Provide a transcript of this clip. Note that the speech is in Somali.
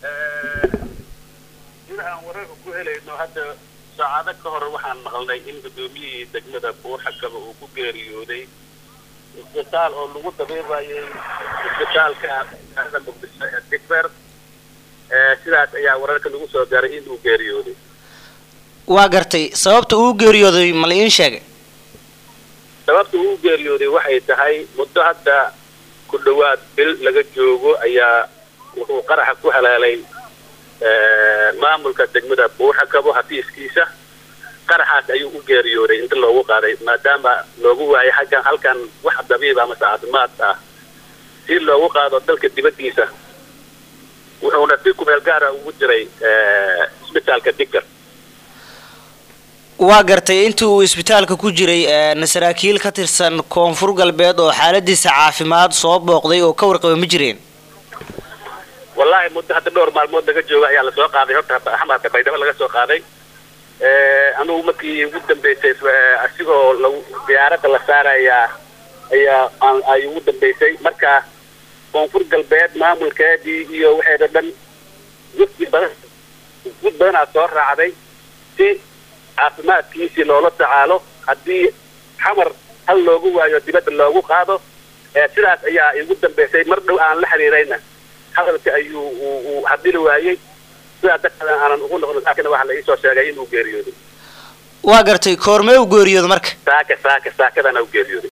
sida aan wararka ku helayno hadda saacado ka hor waxaan maqlnay in guddoomiyihii degmada buuxakaba uu ku geeriyooday isbitaal oo lagu dabiibayay isbitaalka magaalada muqdisho ee digber sidaas ayaa wararka lagu soo gaaray in uu geeriyooday waa gartay sababta uu geeriyooday ma la iin sheegay sababta uu geeriyooday waxay tahay muddo hadda ku dhowaad bil laga joogo ayaa wuxuu qaraxa ku halaalay maamulka degmada buuxakabo xafiiskiisa qaraxaas ayuu u geeriyooday inta loogu qaaday maadaama loogu waayay xaggan halkan wax dabiib ama caafimaad ah si loogu qaado dalka dibaddiisa wuxuuna si kumeel gaara ugu jiray isbitaalka diggar waa gartay intii uu isbitaalka ku jiray saraakiil ka tirsan koonfur galbeed oo xaaladiisa caafimaad soo booqday oo ka warqaba ma jireen wallaahi muddo hadda dhowr maalmood laga jooga ayaa lasoo qaaday horta axmarka baydhabo laga soo qaaday anugu markii ugu dambeysay asigoo lagu diyaaradda la saarayaa ayaa ay ugu dambeysay marka koonfur galbeed maamulkeedii iyo waxeeda dhan guddi badan gud badanaa soo raacday si caafimaadkiisii loola tacaalo haddii xamar hal loogu waayo dibadda loogu qaado sidaas ayaa igu dambeysay mar dhow aan la xiriirayna hadalka ayuu uu hadili waayey sidaa darteed aanan ugu noqon laakiin waxaa la iisoo sheegay inuu geeriyooday waa gartay koormee u geeriyooda marka saaka saaka saakadana u geeriyooday